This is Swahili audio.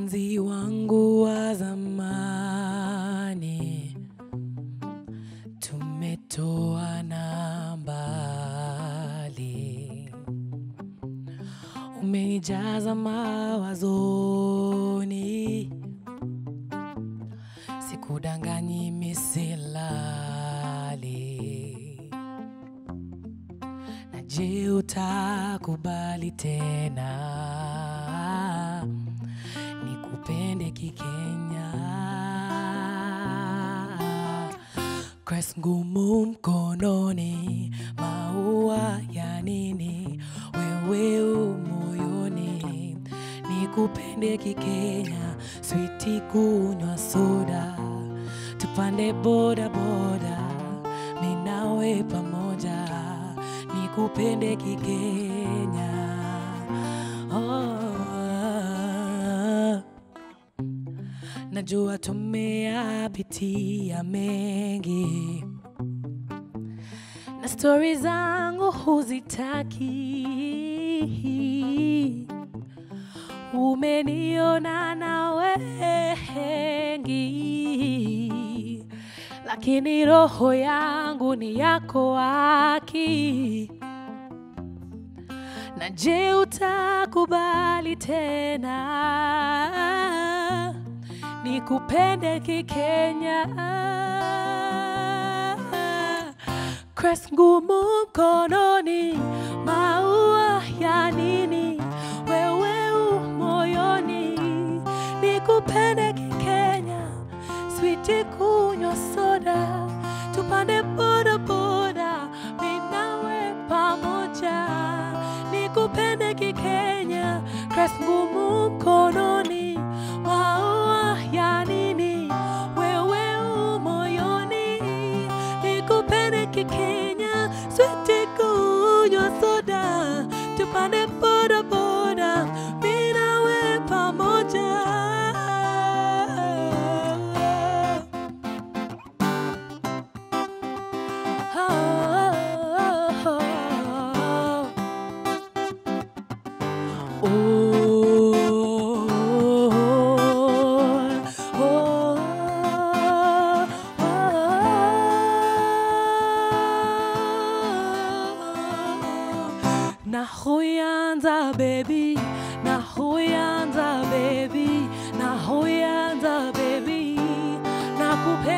mpenzi wangu wa zamani, tumetoana mbali, umenijaza mawazoni, sikudanganyi misilali. Na je, utakubali tena nikupende kikenya? Crest ngumu mkononi, maua ya nini? Wewe u moyoni, nikupende kikenya, switi kunywa soda, tupande boda boda, mi nawe pamoja, nikupende kikenya. Oh, najua tumeyapitia mengi na stori zangu huzitaki. Umeniona na wengi, lakini roho yangu ni yako haki. Na je, utakubali tena nikupende kikenya? Crest ngumu mkononi, maua ya nini? Wewe u moyoni, nikupende kikenya, switi kunywa soda, tupande boda boda, mi nawe pamoja, nikupende kikenya, crest ngumu mkononi, maua ya nini? Wewe u moyoni, nikupende kikenya, switi kunywa soda, tupande boda boda, mi nawe pamoja. Nahoyanza baby, nahoyanza baby, nahoyanza baby, nakupe